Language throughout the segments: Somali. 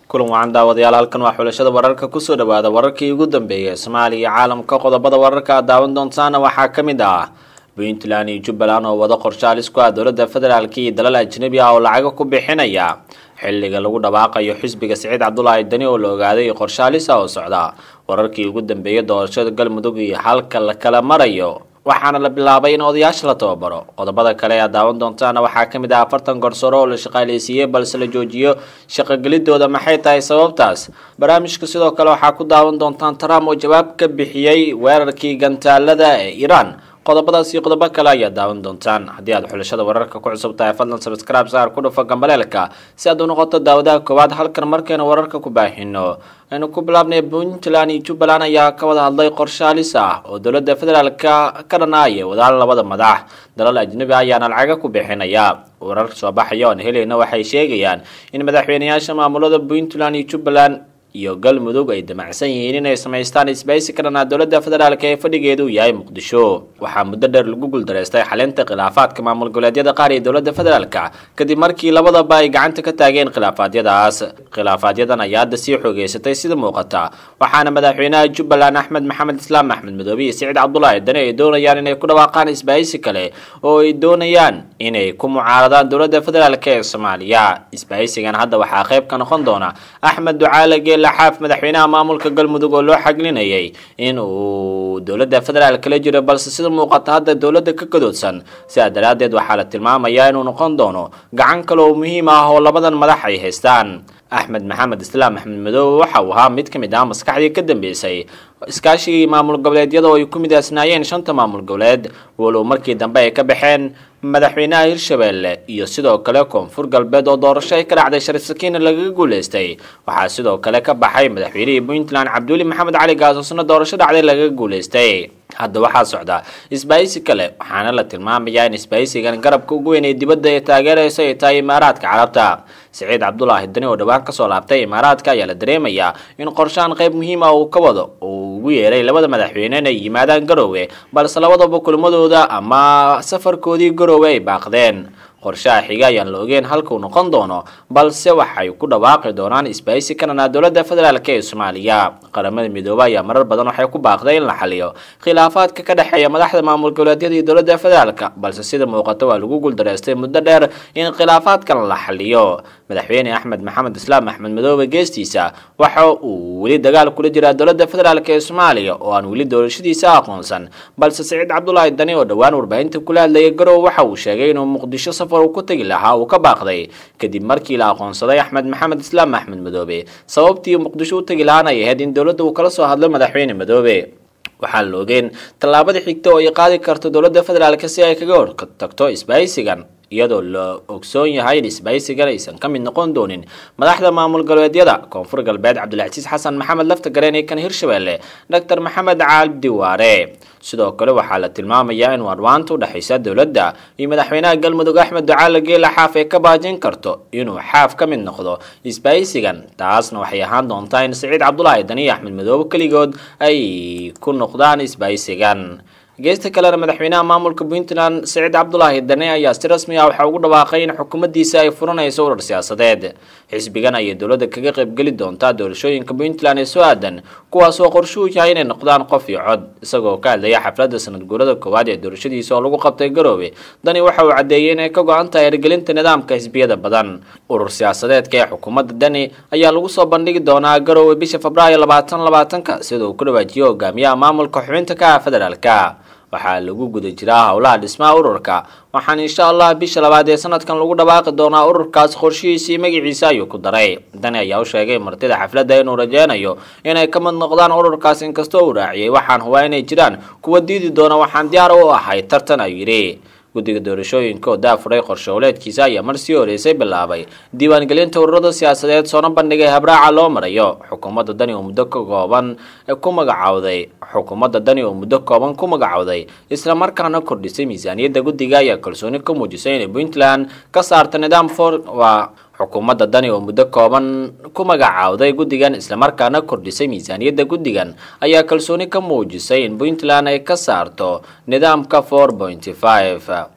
kulan wacan daawadayaal halkan waa xulashada wararka kusoo dhawaada wararkii ugu dambeeyay soomaaliya iyo caalamka qodobada wararka aad daawan doontaana waxaa ka mid ah puntland iyo jubbaland oo wada qorshaalis ku ah dowladda federaalk iyo dalal ajnabi ah oo lacaga ku bixinaya xilliga lagu dhawaaqayo xisbiga siciid cabdulaahi dani oo la ogaaday qorshaalisa oo socda wararkii ugu dambeeyay doorashada galmudug iyo halka la kala marayo waxaana la bilaabay in odayaasha la tababaro qodobada kale ee aad daawan doontaana waxaa ka mid ah afartan gorsaro oo la shaqaaleysiiyey balse la joojiyo shaqogelidooda maxay tahay sababtaas barnaamijka sidoo kale waxaa ku daawan doontaan trump oo jawaab ka bixiyey weerarkii gantaalada ee iiraan qodobadaas iyo qodobo kale ayaad daawan doontaan haddii aad xulashada wararka ku cusub tahay fadlan sabscribe saar ku dhufo gambaleelka si aad u noqoto daawadaha koowaad halkan markaynu wararka ku baahino aynu ku bilaabnay puntland iyo jubbaland ayaa ka wada hadlay qorshaalis ah oo dowladda federaalka ka dhanaaya wadaan labada madax dalal ajnabi ayaana lacaga ku bixinaya warar soo baxaya oan helayna waxay sheegayaan in madaxweyneyaasha maamulada puntland iyo jubbaland iyo galmudug ay damacsan yihiin inay samaystaan isbaysi ka dhanaa dowladda federaalk ee fadhigeedu yahay muqdisho waxaa muddo dheer lagu guuldareystay xalinta khilaafaadka maamul goboleedyada qaar ee dowladda federaalka kadib markii labadaba ay gacanta ka taageen khilaafaadyadaas khilaafaadyadan ayaa hadda sii xoogeysatay sida muuqata waxaana madaxweynaha jubbaland axmed maxamed islaam axmed madoobe iyo siciid cabdulaahi dani ay doonayaan inay ku dhawaaqaan isbaysi kale oo ay doonayaan inay ku mucaaradaan dowladda federaalk ee soomaaliya isbaysigan hadda waxaa qayb ka noqon doona axmed ducaale laxaaf madaxweynaha maamulka galmudug oo loo xaglinayay in uu dowladda federaalk la jiro balse sida muuqata hadda dowladda ka gadoodsan sidaa daraaddeed waxaa la tilmaamayaa inuu noqon doono gacan kale oo muhiim ah oo labadan madax ay haystaan axmed maxamed islaam axmed madoobe waxa uu ahaa mid ka mid ah maskaxdii ka dambeysay iskaashigii maamul goboleedyada oo ay ku midaasnaayeen shanta maamul goboleed walow markii dambe ay ka baxeen madaxweynaha hirshabelle iyo sidoo kale koonfur galbeed oo doorasho ay ka dhacday sharif sakiina lagaga guuleystay waxaa sidoo kale ka baxay madaxweynihii puntland cabduuli maxamed cali gaasosna doorasho dhacday lagaga guuleystay hadda waxaa socda isbaysi kale waxaana la tilmaamayaa in isbaysigan garabka ugu weyn ee dibadda ee taageeraysa ay tahay imaaraadka carabta siciid cabdulaahi dani oo dhowaan kasoo laabtay imaaraadka ayaa la dareemayaa in qorshaan qayb muhiim ah uu ka wado uu ugu yeeray labada madaxweyne inay yimaadaan garoowe balse labadaba kulmadooda ama safarkoodii garoowe ay baaqdeen qorshaha xiga ayaan la ogeyn halkuu noqon doono balse waxay ku dhawaaqi doonaan isbaysi ka dhanaa dowladda federaalk ee soomaaliya qaramada midoobe ayaa marar badan waxay ku baaqday in la xaliyo khilaafaadka ka dhexeeya madaxda maamul goboleedyada iyo dowladda federaalk balse sida muuqata waa lagu guuldareystay muddo dheer in khilaafaadkan la xaliyo madaxweyne axmed maxamed islaam axmed madoobe geestiisa waxa uu weli dagaal kula jiraa dowladda federaalk ee soomaaliya oo aan weli doorashadiisa aqoonsan balse siciid cabdulaahi dani oo dhowaan warbaahinta kula hadlayay garow waxa uu sheegay inuu muqdisho safar uu ku tegi lahaa uu ka baaqday kadib markii la aqoonsaday axmed maxamed islaam axmed madoobe sababtii muqdisho u tegi lahaan ay ahayd in dowladda uu kala soo hadlo madaxweyne madoobe waxaa la ogeen tallaabada xigta oo ay qaadi karto dowladda federaalk si ay kaga hortagto isbaysigan iyadoo la ogsoon yahay in isbaysigan aysan ka mid noqon doonin madaxda maamul galbeedyada koonfur galbeed cabdilcasiis xasan maxamed lafta gareen ee kan hirshabelle doctor maxamed cabdi waare sidoo kale waxaa la tilmaamayaa in warwaanta udhexaysa dowladda iyo madaxweynaha galmudug axmed ducaale geela xaaf ay ka baajin karto inuu xaaf ka mid noqdo isbaysigan taasna waxay ahaan doontaa in siciid cabdulaahi dani iyo axmed madoobe keligood ay ku noqdaan isbaysigan geesta kalena madaxweynaha maamulka puntland siciid cabdulaahi dane ayaa si rasmi ah waxaa ugu dhawaaqay in xukuumaddiisa ay furanayso urar siyaasadeed xisbigan ayay dowladda kaga qaybgeli doontaa doorashooyinka puntland ee soo aadan kuwaas oo qorshuu yahay inay noqdaan qof iyo cod isagoo ka hadlaya xafladda sanad guurada koowaad ee doorashadiisa oo lagu qabtay garoobe dani waxa uu caddeeyey inay ka go-an tahay hirgelinta nidaamka xisbiyada badan urur siyaasadeedka ee xukuumadda dani ayaa lagu soo bandhigi doonaa garoowe bisha febraayo labaatan labaatanka sida uu ku dhawaajiyo hogaamiyaha maamulka xubinta ka ah federaalka waxaa lagu guda jiraa howlaha dhismaha ururka waxaana insha allah bisha labaad ee sanadkan lagu dhawaaqi doonaa ururkaas qorshihiisii magaciisa ayuu ku daray dani ayaa u sheegay martida xafladda inuu rajeynayo inay ka mid noqdaan ururkaas inkastoo uu raaciyey waxaan hubaa inay jiraan kuwa diidi doona waxaan diyaar u ahay tartan ayuu yidhi guddiga doorashooyinka oo daafuray qorshowleedkiisa ayaa mar sii horeysay bilaabay diiwaangelinta ururada siyaasadeed soona bandhigay habraaca loo marayo xukuumadda dani oo muddo ka kooban ku magacowday xukuumadda dani oo muddo kooban ku magacowday islamarkaana kordhisay miisaaniyadda guddiga ayaa kalsooni ka muujisay inay puntland ka saarta nidaam for waa xukuumadda dani oo muddo kooban ku magacaawday guddigan islamarkaana kordhisay miisaaniyadda guddigan ayaa kalsooni ka muujisay in puntland ay ka saarto nidaamka four pointy five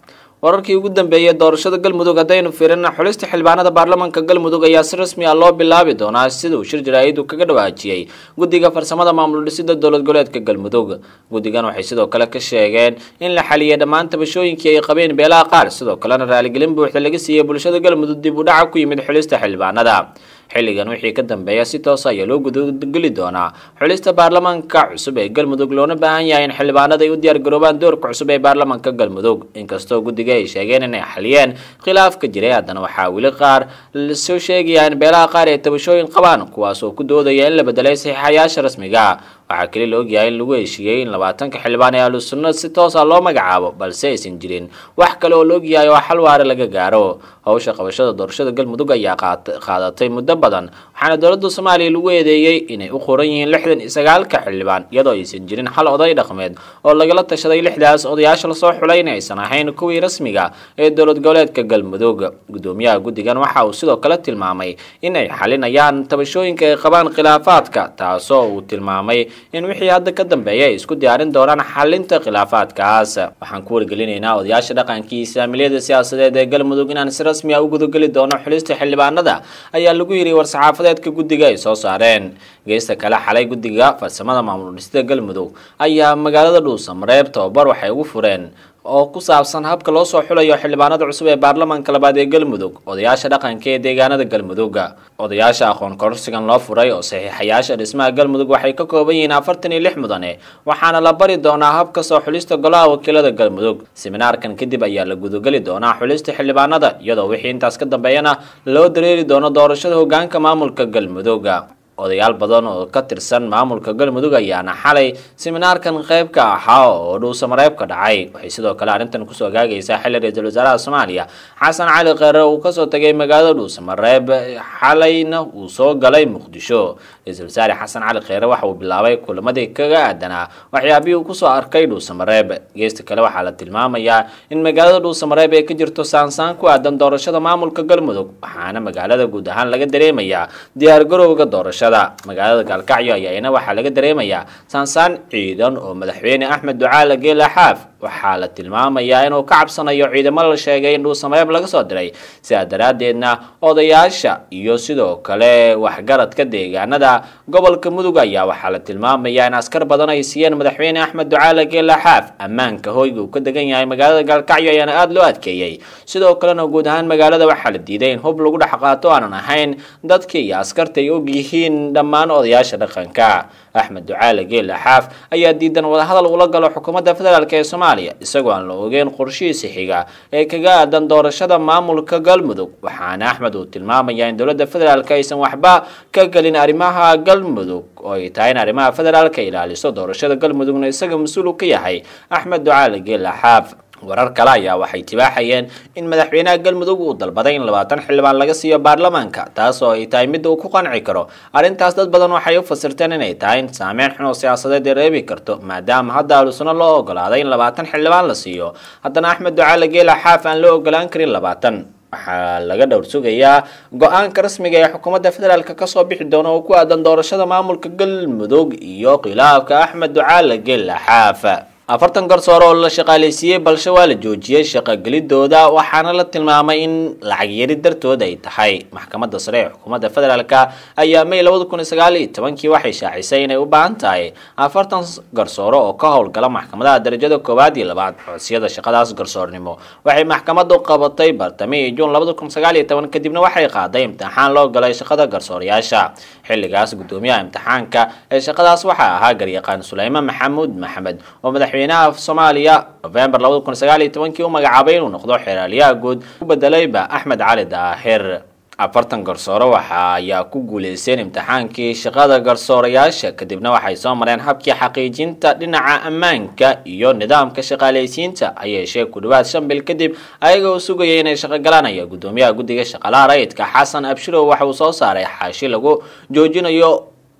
wararkii ugu dambeeyay doorashada galmudug haddaynu fiirina xulista xildhibaanada baarlamaanka galmudug ayaa si rasmi ah loo bilaabi doonaa sida uu shir jaraa'id kaga dhawaajiyey guddiga farsamada maamul dhisida dowlad goboleedka galmudug guddigan waxay sidoo kale ka sheegeen in la xaliyay dhammaan tabashooyinkii ay qabeen beelaha qaar sidoo kalena raaligelin buuxda laga siiyey bulshada galmudug dib u dhaca ku yimid xulista xildhibaanada xilligan wixii ka dambeeya si toos ayaa loo gudageli doonaa xulista baarlamaanka cusub ee galmudug loona baahan yahay in xildhibaanada ay u diyaargaroobaan doorka cusub ee baarlamaanka galmudug inkastoo guddiga ay sheegeen inay xaliyeen khilaaf ka jiray haddana waxaa weli qaar lasoo sheegaya in beelaha qaar ay tabashooyin qabaan kuwaas oo ku doodaya in la bedelay saxiixayaasha rasmiga waxaa keli la ogyahay in lagu heshiiyey in labaatanka xildhibaan ee ahlusunna si toos ah loo magacaabo balse aysan jirin wax kale oo la ogyahay oo xal waare laga gaaro howsha qabashada doorashada galmudug ayaa qaadatay muddo badan waxaana dowladda soomaaliya lagu eedeeyey inay u qoran yihiin lixdan iyo sagaalka xildhibaan iyadoo aysan jirin xal oday dhaqmeed oo lagala tashaday lixdaas odayaasha lasoo xulay in aysan ahayn kuwii rasmiga ee dowlad goboleedka galmudug gudoomiyaha guddigan waxa uu sidoo kale tilmaamay in ay xalinayaan tabashooyinka ay qabaan khilaafaadka taasoo uu tilmaamay in wixii hadda ka dambeeya ay isku diyaarin doonaan xalinta khilaafaadkaas waxaan ku wargelinaynaa odayaasha dhaqankii islaamiliyada siyaasadeed ee galmudug inaan si rasmi ah u gudageli doono xulista xildhibaanada ayaa lagu yidhi war-saxaafadeedka guddiga ay soo saareen geesta kale xalay guddiga farsamada maamul dhisida galmudug ayaa magaalada dhuusamareeb tababar waxay ugu fureen oo ku saabsan habka loo soo xulayo xildhibaanada cusub ee baarlamaanka labaad ee galmudug odayaasha dhaqanka ee deegaanada galmudug odayaasha aqoon kororsigan loo furay oo saxiixayaasha dhismaha galmudug waxay ka kooban yihiin afartan iyo lix mudane waxaana la bari doonaa habka soo xulista golaha wakiilada galmudug seminaarkan kadib ayaa la gudageli doonaa xulista xildhibaanada iyadoo wixii intaas ka dambeeyana loo dareeri doono doorashada hogaanka maamulka galmudug odayaal badan oo ka tirsan maamulka galmudug ayaana xalay seminaarkan qayb ka ahaa oo dhuusamareeb ka dhacay waxay sidoo kale arrintan kusoo gaagaysaa xilli ra-iisul wasaaraha soomaaliya xasan cali kheyre uu kasoo tagay magaalada dhuusamareeb xalayna uu soo galay muqdisho ra-iisul wasaare xasan cali kheyre waxa uu bilaabay kulamadii kaga aadanaa waxyaabihii uu kusoo arkay dhuusamareeb geesta kale waxaa la tilmaamayaa in magaalada dhuusamareeb ay ka jirto saansaan ku aadan doorashada maamulka galmudug waxaana magaalada guud ahaan laga dareemayaa diyaargarowga doorashada magaalada gaalkacyo ayaana waxaa laga dareemayaa saansaan ciidan oo madaxweyne axmed ducaale geela xaaf waxaa la tilmaamayaa inuu ka cabsanayo ciidamo la sheegay in dhuusamareeb laga soo diray sidaa daraaddeedna odayaasha iyo sidoo kale waxgaradka deegaanada gobolka mudug ayaa waxaa la tilmaamayaa in askar badan ay siiyeen madaxweyne axmed ducaale geela xaaf ammaanka hoyga uu ka degan yahay magaalada gaalkacyo ayaana aada loo adkeeyey sidoo kalena guud ahaan magaalada waxaa la diiday in hub lagu dhex qaato aanan ahayn dadka iyo askarta ay og yihiin dhammaan odayaasha dhaqanka axmed ducaale geela xaaf ayaa diidan wadahadal ula galo xukuumadda federaalk ee soomaaliya isagoo aan la ogeyn qorshihiisa xiga ee kaga aadan doorashada maamulka galmudug waxaana axmed uu tilmaamayaa in dowladda federaalk aysan waxba ka gelin arrimaha galmudug oo ay tahay in arrimaha federaalka ilaaliso doorashada galmudugna isaga mas-uul u ka yahay axmed ducaale geela xaaf warar kale ayaa waxay tibaaxayeen in madaxweynaha galmudug uu dalbaday in labaatan xildhibaan laga siiyo baarlamaanka taas oo ay tahay midda uu ku qanci karo arrintaas dad badan waxay u fasirteen inay tahay in saameyn xun oo siyaasadeed ay reebi karto maadaama hadda ahlusuna loo ogolaaday in labaatan xildhibaan la siiyo haddana axmed ducaale geela xaaf aan loo ogolaan karin labaatan waxaa laga dhowr sugayaa go-aanka rasmiga ee xukuumadda federaalk kasoo bixi doona oo ku aadan doorashada maamulka galmudug iyo khilaafka axmed ducaale geela xaaf afartan garsoore oo la shaqaaleysiiyey balse waa la joojiyey shaqogelidooda waxaana la tilmaamay in lacag yari dartood ay tahay maxkamadda sare ee xukuumadda federaalk ayaa may labada kun iyo sagaal iyo tobankii waxay shaacisay inay u baahan tahay afartan garsoore oo ka howlgala maxkamadaha darajada koowaad iyo labaad codsiyada shaqadaas garsoornimo waxay maxkamaddu qabatay bartamihii juun labada kun sagaal iyo toban kadibna waxay qaaday imtixaan loo galay shaqada garsoorayaasha xilligaas gudoomiyaha imtixaanka ee shaqadaas waxaa ahaa garyaqaan suleyman maxamuud maxamed oo madaxweynaha soomaaliya november labada kun sagaal iyo tobankii u magacaabay inuu noqdo xeeraaliyaha guud u bedelayba axmed cali daahir afartan garsoore waxa ayaa ku guuleysteen imtixaankii shaqada garsoorayaasha kadibna waxay soo mareen habkii xaqiijinta dhinaca ammaanka iyo nidaamka shaqaaleysiinta ayeeshee ku dhawaad shan bil kadib ayaga oo sugayay inay shaqo galaan ayaa gudoomiyaha guddiga shaqalaha rayidka xasan abshirow waxa uu soo saaray xaashi lagu joojinayo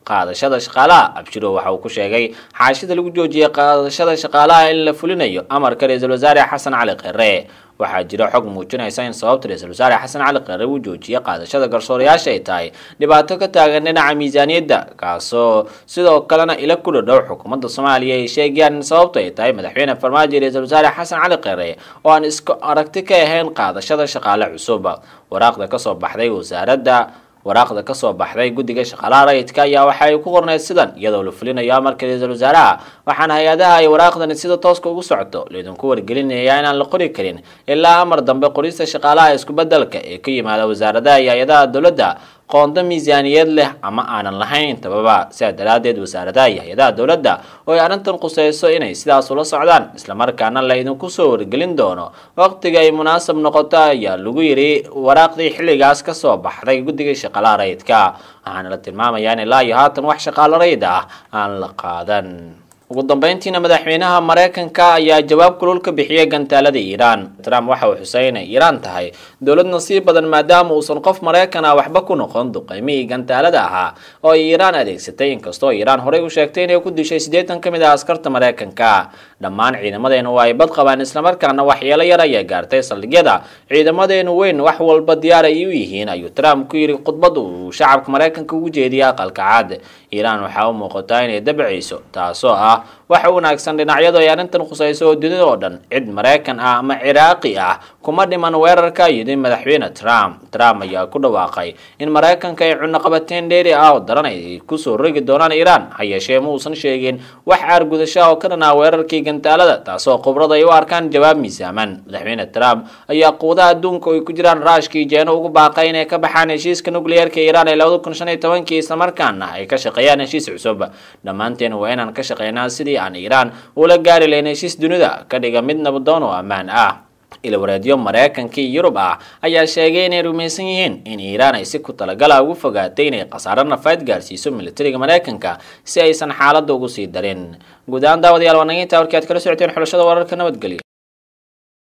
qaadashada shaqaalaha abshiro waxa uu ku sheegay xaashida lagu joojiyey qaadashada shaqaalaha in la fulinayo amarka ra-iisul wasaare xasan cali kheyre waxaa jira xog muujinaysa in sababta ra-iisul wasaare xasan cali kheyre uu joojiyey qaadashada garsoorayaasha ay tahay dhibaato ka taagan dhinaca miisaaniyadda kaasoo sidoo kalena ila ku dhadhow xukuumadda soomaaliya ay sheegayaan in sababtu ay tahay madaxweyne farmaajo ra-iisul wasaare xasan cali kheyre oo aan isku aragti ka ahayn qaadashada shaqaale cusub waraaqda kasoo baxday wasaaradda waraaqda kasoo baxday guddiga shaqaalaha rayidka ayaa waxa ay ku qorneyd sidan iyadoo la fulinayo amarka ra-iisul wasaaraha waxaana hay-adaha ay waraaqdani sida tooska ugu socoto laydinku wargelinaya inaan la qori karin ilaa amar dambe qorista shaqaalaha isku-bedelka ee ka yimaada wasaaradaha iyo hay-adaha dowladda qoonda miisaaniyad leh ama aanan lahayn intababa sidaa daraaddeed wasaaradaha iyo hay-adaha dowladda oo ay arrintan quseyso inay sidaas ula socdaan islamarkaana la idinku soo wargelin doono waqtiga ay munaasab noqoto ayaa lagu yidhi waraaqdii xilligaas kasoo baxday guddiga shaqaalaha rayidka waxaana la tilmaamayaa in ilaa iyo haatan wax shaqaalo rayid ah aan la qaadan ugu dambeyntiina madaxweynaha mareykanka ayaa jawaab kulul ka bixiyay gantaalada iiraan trump waxa uu xusay inay iiraan tahay dowlad nasiib badan maadaama uusan qof maraykan ah waxba ku noqon duqeymihii gantaalada ahaa oo ay iiraan adeegsatay inkastoo iiraan horey u sheegtay inay ku dishay siddeetan ka mid ah askarta maraykanka dhammaan ciidamadeenu waa ay bad qabaan islamarkaana waxyeelo yar ayaa gaartay saldhigyada ciidamadeenu weyn wax walba diyaar ay u yihiin ayuu trump ku yidhi khudbad uu shacabka maraykanka ugu jeediyay aqalka cad iiraan waxaa u muuqataa inay dabcayso taasoo ah waxa wanaagsan dhinacyadu ay arrintan khusayso oo dunida oo dhan cid maraykan ah ama ciraaqi ah kuma dhiman weerarka yidhi madaxweyne trump trump ayaa ku dhawaaqay in maraykanka ay cunaqabateen dheeri ah oo daran ay kusoo rogi doonaan iiraan ha yeeshee ma uusan sheegin wax aargudasha oo ka dhan ah weerarkii gantaalada taasoo khibrad ay u arkaan jawaab miisaaman madaxweyne trump ayaa quudaha adduunka oo ay ku jiraan raashkii jeeno ugu baaqay inay ka baxaan heshiiska nukliyeerka iiraan ee labada kun shan iyo tobankii islamarkaana ay ka shaqeeyaan heshiis cusub dhammaanteen waa inaan ka shaqeynaa sidii aan iiraan ula gaari lahayn heshiis dunida ka dhiga mid nabadoon oo ammaan ah ilwareedyo maraykanka iyo yurub ah ayaa sheegay inay rumaysan yihiin in iiraan ay si ku talagala ugu fogaatay inay khasaaro nafayd gaarsiiso militariga maraykanka si aysan xaaladda ugu sii darin guud ahaan daawadayaal waa naga intaa warkii aad kala socoteen xulashada wararka nabadgelyo